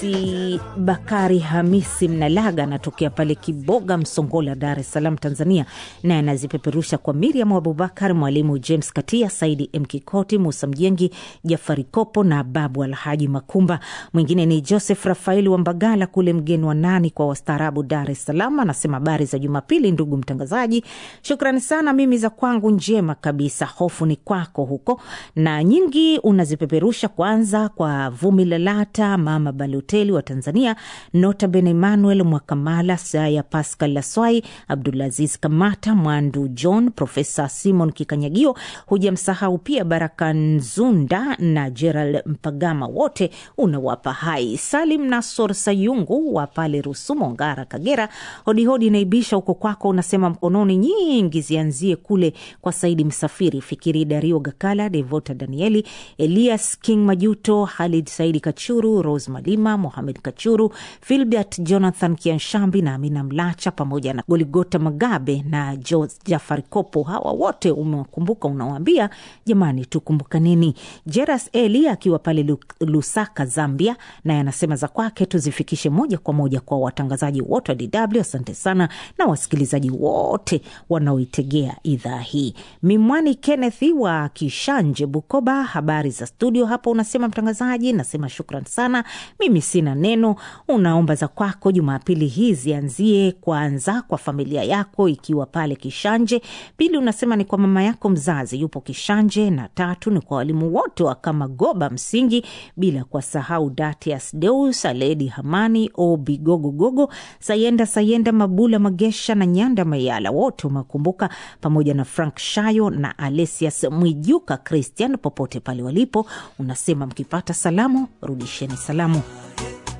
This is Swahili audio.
Si Bakari Hamisi Mnalaga anatokea pale Kiboga, Msongola, Dar es Salaam, Tanzania, naye anazipeperusha kwa Miriam Abubakar, Mwalimu James Katia, Saidi M Kikoti, Musa Mjengi, Jafari Kopo na Babu Alhaji Makumba. Mwingine ni Joseph Rafaeli wa Mbagala kule mgeni wa nani kwa wastaarabu, Dar es Salaam, anasema habari za Jumapili ndugu mtangazaji, shukrani sana. Mimi za kwangu njema kabisa, hofu ni kwako huko, na nyingi unazipeperusha kwanza kwa Vumi Lalata, Mama Baloteli wa Tanzania, Nota Ben Emmanuel Mwakamala, Saya Pascal Laswai, Abdulaziz Kamata, Mwandu John, Profesa Simon Kikanyagio, hujamsahau pia Baraka Nzunda na Gerald Mpagama, wote unawapa hai. Salim Nasor Sayungu wa pale Rusumo, Ngara, Kagera, hodihodi naibisha huko kwako, unasema mkononi nyingi zianzie kule kwa Saidi Msafiri, Fikiri Dario Gakala, Devota Danieli, Elias King Majuto, Halid Saidi Kachuru, Rose Malima, Mohamed Kachuru, Filbert Jonathan Kianshambi na Amina Mlacha pamoja na Goligota Magabe na Jo Jafari Kopo. Hawa wote umewakumbuka, unawaambia jamani, tukumbukaneni. Jeras Eli akiwa pale Lu- Lusaka, Zambia, naye anasema za kwake tuzifikishe moja kwa moja kwa watangazaji wote wa DW. Asante sana na wasikilizaji wote wanaoitegea idhaa hii. Mimwani Kenneth wa Kishanje, Bukoba, habari za studio hapo, unasema mtangazaji, nasema shukran sana. Mimi sina neno, unaomba za kwako Jumapili hii zianzie kwanza kwa familia yako ikiwa pale Kishanje, pili unasema ni kwa mama yako mzazi yupo Kishanje, na tatu ni kwa walimu wote wa Kamagoba msingi, bila kwa sahau Datias Deus, Aledi Hamani, Obi Gogogogo, Sayenda Sayenda, Mabula Magesha na Nyanda Mayala, wote umekumbuka, pamoja na Frank Shayo na Alesias Mwijuka Christian, popote pale walipo, unasema mkipata salamu rudisheni salamu.